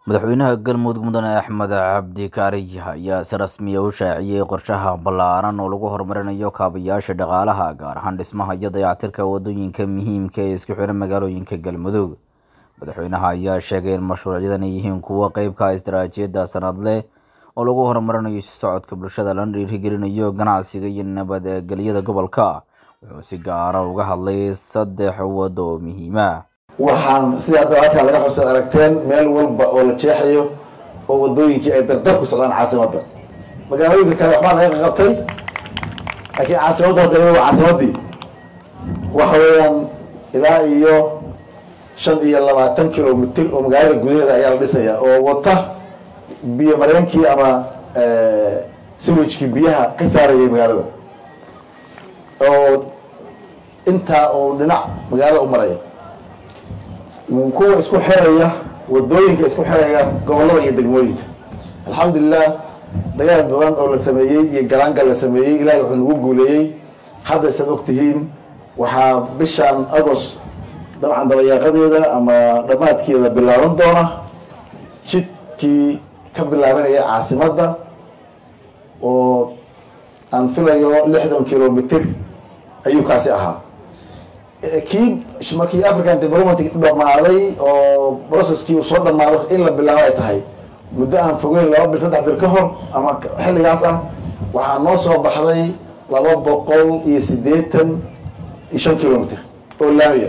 madaxweynaha galmudug mudane axmed cabdi kaariy ayaa si rasmiya u shaaciyey qorshaha ballaaran oo lagu horumarinayo kaabayaasha dhaqaalaha gaar ahaan dhismaha iyo dayactirka wadooyinka muhiimka ee isku xidhan magaalooyinka galmudug madaxweynaha ayaa sheegay in mashruucyadan ay yihiin kuwo qeybka istaraatiijiyadda sanadle oo lagu horumarinayo isu socodka bulshada lana dhiirigelinayo ganacsiga iyo nabadgelyada gobolka wuxuu si gaara uga hadlay saddex wado oo muhiima waxaan sida hadda halkaa laga xusaad aragteen meel walba oo la jeexayo oo wadooyinkii ay dardar ku socdaan caasimadda magaalooyinka kale waxbaa laga qabtay laakiin caasimadda hadda waa caasimaddii waxa weeyaan ilaa iyo shan iyo labaatan kilomitr oo magaalada gudaheeda ayaa la dhisaya oo wata biyo mareenkii ama siwijkii biyaha ka saarayay magaalada oo intaa oo dhinac magaalada u maraya kuwa isku xiraya wadooyinka isku xiraya gobolada iyo degmooyinka alxamdulilah dagaal badan oo la sameeyey iyo galaangal la sameeyey ilahay wuxuu nagu guuleeyey hadda saad ogtihiin waxaa bishan agost dabcan dabayaaqadeeda ama dhammaadkeeda bilaaban doona jidkii ka bilaabanaya caasimadda oo aan filayo lixdan kilomitr ayuu kaasi ahaa kii markii african development dhamaaday oo processkii uu soo dhamaado in la bilaabo ay tahay muddo aan fogeyn laba bil saddex bil ka hor ama xilligaas ah waxaa noo soo baxday laba boqol iyo siddeetan iyo shan kilomitr oo laamiya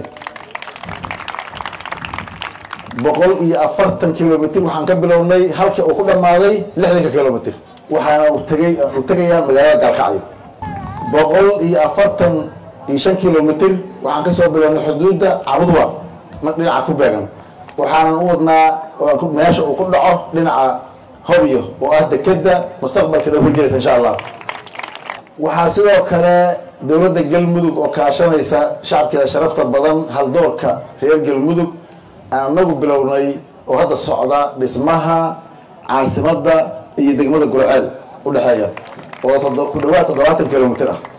boqol iyo afartan kilomitr waxaan ka bilownay halka uu ku dhamaaday lixdanka kilomitr waxaana utagay u tegayaan magaalada gaalkacyo boqol iyo afartan iyo shan kilomitr waxaan kasoo bilownay xuduudda cabudwa dhinaca ku beegan waxaanan u wadnaa meesha uu ku dhaco dhinaca hobyo oo ah dekeda mustaqbalka dhow ka gelaysa insha allah waxaa sidoo kale dowladda galmudug oo kaashanaysa shacabkeeda sharafta badan haldoorka reer galmudug aan anagu bilownay oo hadda socda dhismaha caasimadda iyo degmada gurceel udhexeeya oo ku dhawaad toddobaatan kilomitr ah